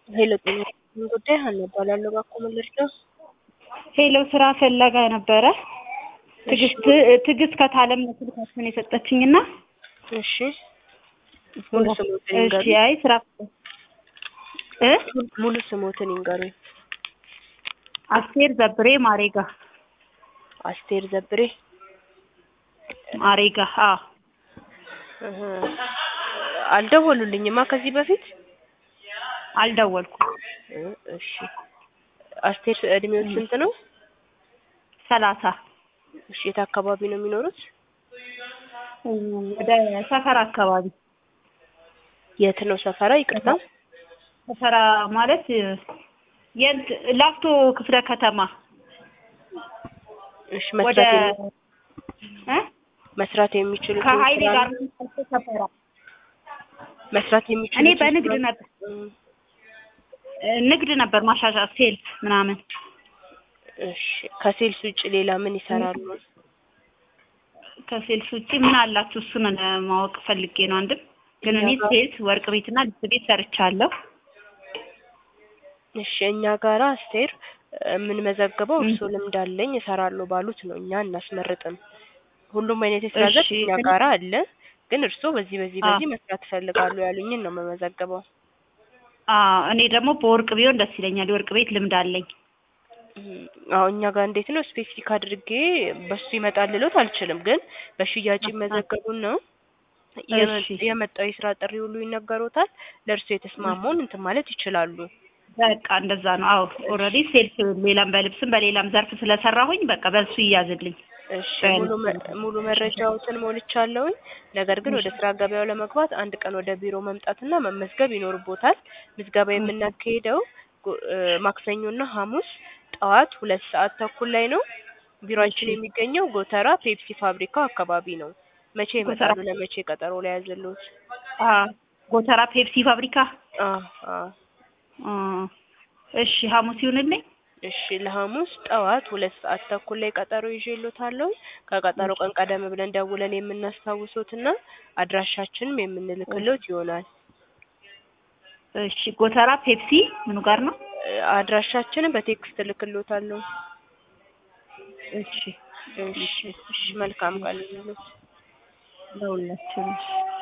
ሄሎ ጤና ይስጥልኝ ጉዳይ ሀና እባላለሁ። እባክዎ ምን ልርዳው? ሄሎ ስራ ፈለጋ ነበረ። ትዕግስት ትዕግስት ከታለም ነው ስልካችሁን የሰጠችኝና እሺ ሙሉ ስሞትን እሺ ይንገሩኝ። አይ ስራ እ ሙሉ ስሞትን ይንገሩኝ። አስቴር ዘብሬ ማሬጋ አስቴር ዘብሬ። ማሬጋ አዎ እህ አልደወሉልኝማ ከዚህ በፊት አልደወልኩም እ እሺ አስቴር እድሜው ስንት ነው? ሰላሳ እሺ የት አካባቢ ነው የሚኖሩት? ወደ ሰፈራ አካባቢ የት ነው ሰፈራ? ይቅርታ ሰፈራ ማለት የት ላፍቶ ክፍለ ከተማ እሺ ወደ መስራት የሚ- እ መስራት የሚችሉት ከሀይሌ ስራ ጋር ነው? ሰፈራ መስራት የሚችሉት እኔ በንግድ ስራ- ነበር እም፣ ንግድ ነበር ማሻሻል ሴልስ ምናምን እሺ ከሴልስ ውጭ ሌላ ምን ይሰራሉ? ከሴልስ ውጭ ምን አላችሁ? እሱን ማወቅ ፈልጌ ነው። አንድም ግን እኔ እኛ ጋር- ሴልስ ወርቅ ቤትና ልብስ ቤት ሰርቻለሁ። እሺ እኛ ጋራ አስቴር የምንመዘግበው ም። እርሶ ልምድ አለኝ እሰራለሁ ባሉት ነው። እኛ እናስመርጥም። ሁሉም አይነት የስራ እሺ፣ ዘርፍ እኛ ግን- ጋራ አለ። ግን እርሶ በዚህ በዚህ አ- በዚህ መስራት ይፈልጋሉ ያሉኝን ነው የምመዘግበው። አዎ እኔ ደግሞ በወርቅ ቢሆን ደስ ይለኛል። የወርቅ ቤት ልምድ አለኝ። እም፣ አዎ እኛ ጋር እንዴት ነው ስፔሲፊክ አድርጌ በሱ ይመጣል ልሎት አልችልም። ግን በሽያጭ ይመዘገቡን ነው የመ- እሺ። የመጣው የስራ ጥሪ ሁሉ ይነገሮታል። ለእርሶ የተስማማውን እንትን ማለት ይችላሉ። በቃ እንደዛ ነው። አዎ ኦልሬዲ ሴልስ ሌላም በልብስም በሌላም ዘርፍ ስለሰራሁኝ በቃ በሱ ይያዝልኝ። እሺ በል- ሙሉ መ- ሙሉ መረጃዎትን ሞልቻለሁኝ። ነገር ግን ወደ ስራ ገበያው ለመግባት አንድ ቀን ወደ ቢሮ መምጣትና መመዝገብ ይኖርቦታል። ምዝገባ የምናካሄደው ጎ- እ፣ ማክሰኞና ሐሙስ ጠዋት ሁለት ሰዓት ተኩል ላይ ነው። ቢሮአችን እሺ። የሚገኘው ጎተራ ፔፕሲ ፋብሪካ አካባቢ ነው። መቼ ጎተራ- ይመጣሉ? ለመቼ ቀጠሮ ላይ ያዘሉት? አ ጎተራ ፔፕሲ ፋብሪካ። አ አ አ እሺ ሐሙስ ይሁንልኝ። እሺ ለሐሙስ ጠዋት ሁለት ሰዓት ተኩል ላይ ቀጠሮ ይዤልዎታለሁ። ከቀጠሮ ቀን ቀደም ብለን ደውለን የምናስታውሶትና አድራሻችንም የምንልክሎት ይሆናል። እሺ ጎተራ ፔፕሲ ምኑ ጋር ነው? እ፣ አድራሻችንን በቴክስት እልክልዎታለሁ። እሺ እሺ እሺ መልካም ቃል ይሁንልዎት። ለሁላችንም።